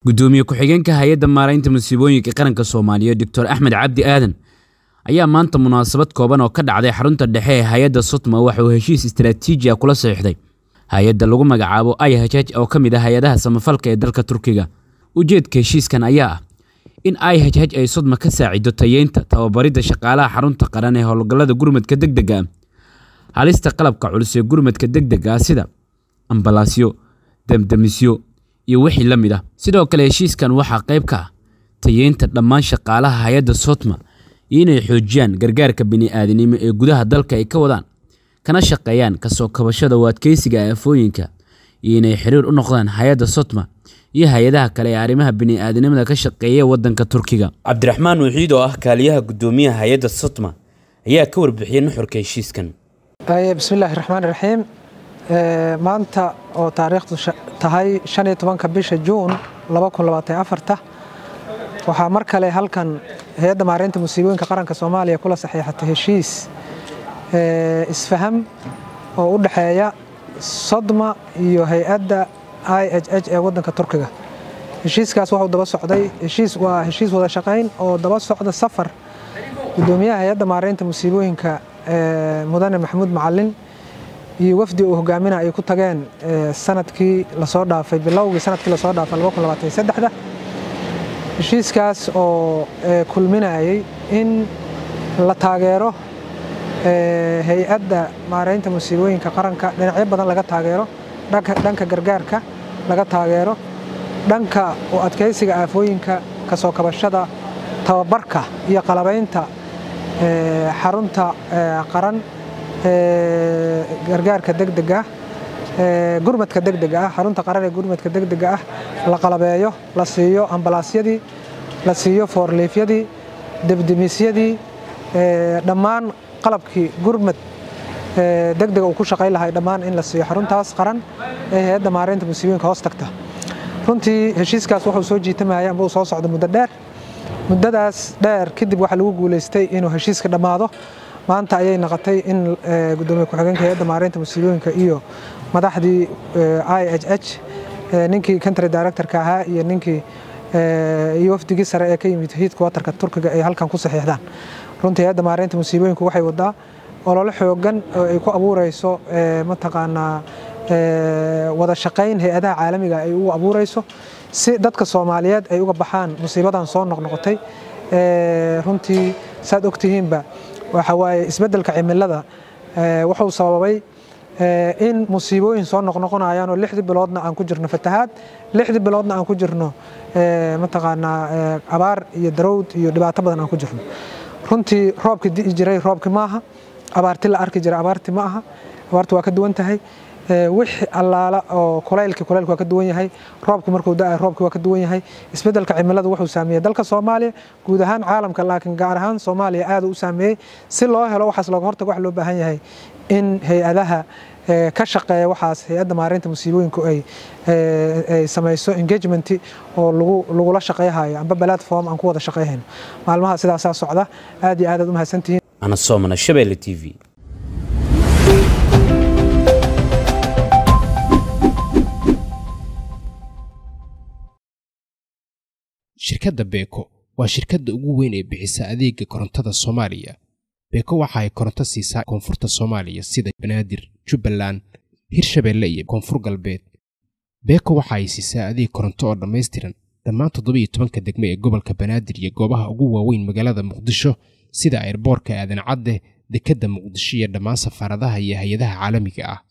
gudoomiye ku-xigeenka hay-adda maaraynta musiibooyinka qaranka soomaaliyeed doctor axmed cabdi aadan ayaa maanta munaasabad kooban oo ka dhacday xarunta dhexe ee hay-adda sutma waxa uu heshiis istaraatiiji a kula saxiixday hay-adda lagu magacaabo ihh oo ka mid ah hay-adaha samafalka ee dalka turkiga ujeedka heshiiskan ayaa ah in ihh ay sodma ka saacido tayeynta tababaridda shaqaalaha xarunta qaran ee howlgallada gurmadka deg dega ah halista qalabka culus ee gurmadka deg dega ah sida ambalaasyo damdamisyo iyo wixii la mid ah sidoo kale heshiiskan waxaa qayb ka ah tayeynta dhammaan shaqaalaha hay-adda sotma iyo inay xoojiyaan gargaarka bini'aadanimo ee gudaha dalka ay ka wadaan kana shaqeeyaan kasoo kabashada u adkeysiga aafooyinka iyo inay xiriir u noqdaan hay-adda sotma iyo hay-adaha kale ee arrimaha bini'aadanimada ka shaqeeya waddanka turkiga cabdiraxmaan wuxiid oo ah kaaliyaha gudoomiyaha hay-adda sotma ayaa ka warbixiyey nuxurka heshiiskan bismillaahi raxmaan raxiim maanta oo taariikhdu tahay shan iyo tobanka bisha juun waxaa mar kale halkan hay-adda maareynta musiibooyinka qaranka soomaaliya kula saxiixatay heshiis isfaham oo u dhexeeya sodma iyo hay-adda i h h ee waddanka turkiga heshiiskaas waxuu daba socday heshiis waa heshiis wada shaqayn oo daba socda safar gudoomiyaha hay-adda maareynta musiibooyinka mudane maxamuud macalin iyo wafdi uu hogaaminaa ay ku tageen sanadkii lasoo dhaafay bilowgii sanadkii lasoo dhaafay da heshiiskaas oo kulminayay in la taageero hay-adda maareynta musiibooyinka qaranka dhinacyo badan laga taageero dhanka gargaarka laga taageero dhanka u adkeysiga aafooyinka kasoo kabashada tababarka iyo qalabaynta xarunta qaran gargaarka degdega gurmadka degdega ah xarunta qaran ee gurmadka degdega ah la qalabeeyo la siiyo ambalaasyadii la siiyo foorliifyadii debdemisyadii dhammaan qalabkii gurmad degdega uu ku shaqayn lahay dhammaan in la siiyo xaruntaas qaran ee hay-adda maareynta musiibooyinka hoos tagta runtii heshiiskaas wuxuu soo jiitamaya amba uu soo socda muddo dheer muddadaas dheer kadib waxaa lagu guulaystay inuu heshiiska dhammaado maanta ayay noqotay in gudoomiye ku-xigeenka hay-adda maareynta musiibooyinka iyo madaxdii i h h ninkii country directorka ahaa iyo ninkii iyo wafdigii sare ee ka yimid hiidka watarka turkiga ay halkan ku saxiixdaan runtii hay-adda maareynta musiibooyinku waxay wadaa ololo xoogan oo ay ku abuureyso mataqaanaa wada shaqayn hay-adaha caalamiga ay ugu abuureyso si dadka soomaaliyeed ay uga baxaan musiibadan soo noqnoqotay runtii saad ogtihiinba waxa waaye isbeddelka cimilada wuxuu sababay in musiibooyin soo noqnoqonayaan oo lixdii biloodna aan ku jirno fatahaad lixdii biloodna aan ku jirno mataqaanaa abaar iyo darowd iyo dhibaato badan aan ku jirno runtii roobkii di'i jiray roobki maaha abaarti la arki jiray abaarti ma aha abaartu waa ka duwan tahay wixii allaala oo kulaylkii kulaylku waa ka duwan yahay roobku markuu da'ay roobkii waa ka duwan yahay isbeddelka cimiladu wuxuu saameeyey dalka soomaaliya guud ahaan caalamka laakiin gaar ahaan soomaaliya aad u saameeyey si loo helo waxaas looga hortago wax loo baahan yahay in hay-adaha ka shaqeeya waxaas hay-adda maareynta musiibooyinku ay samayso engagement oo lagula shaqeyhayo amba platform aan ku wada shaqeyhayno maalmaha sidaasaa socda aad iyo aadaad u mahadsantihiin ana soomana shabeelle t v shirkadda beeko waa shirkadda ugu weyn ee bixisa adeega korontada soomaaliya beeko waxa ay koronto siisaa koonfurta soomaaliya sida banaadir jubbaland hirshabeelle iyo koonfur galbeed beeko waxa ay siisaa adeeg koronto oo dhammaystiran dhammaan toddobiiyo tobanka degme ee gobolka banaadir iyo goobaha ugu waaweyn magaalada muqdisho sida ayrboorka aadan cadde dekedda muqdisho iyo dhammaan safaaradaha iyo hay-adaha caalamiga ah